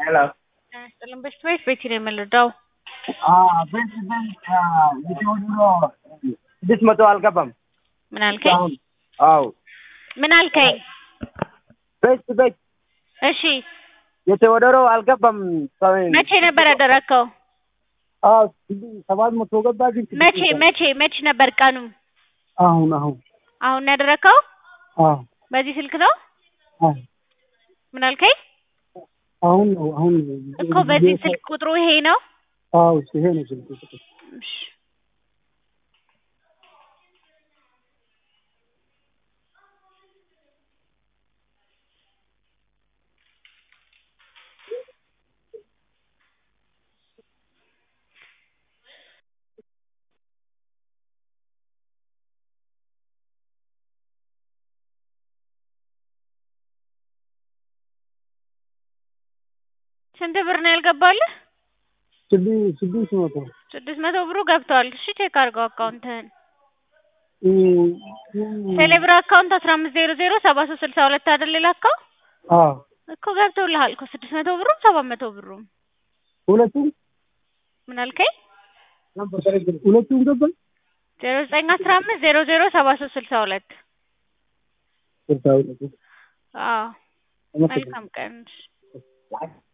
ሄሎ ጤና ይስጥልን በሽታ ቤት ቤቲ ነው የምንረዳው። ቤት ቤት የቴዎድሮ ስድስት መቶ አልገባም ምን አልከኝ? አሁን አዎ ምን አልከኝ? ቤት ቤት እሺ የቴዎድሮ አልገባም መቼ ነበር ያደረግከው? አዎ ሰባት መቶ ገባ ግን ስድስት መቼ መቶ- መቼ መቼ ነበር ቀኑ? አሁን አሁን አሁን ነው ያደረግከው? አዎ በዚህ ስልክ ነው? አዎ ምን አልከኝ? አሁን ነው አሁን ነው እኮ በዚህ ስልክ ቁጥሩ ይሄ ነው? አዎ ይሄ ነው ስልክ ቁጥር እሺ ስንት ብር ነው ያልገባልህ? ስድስት ስድስት መቶ ስድስት መቶ ብሩ ገብቷል። እሺ ቼክ አድርገው አካውንትህን። እም፣ እም፣ ቴሌብር አካውንት አስራ አምስት ዜሮ ዜሮ ሰባ ሶስት ስልሳ ሁለት አይደል የላከው? አዎ እኮ ገብቶልሃል እኮ ስድስት መቶ ብሩም ሰባት መቶ ብሩም። ሁለቱም ምን አልከኝ? ሁለቱም ገባ ዜሮ ዘጠኝ አስራ አምስት ዜሮ ዜሮ ሰባ ሶስት ስልሳ ሁለት ስልሳ ሁለት አዎ አመሰግናለሁ። መልካም ቀን።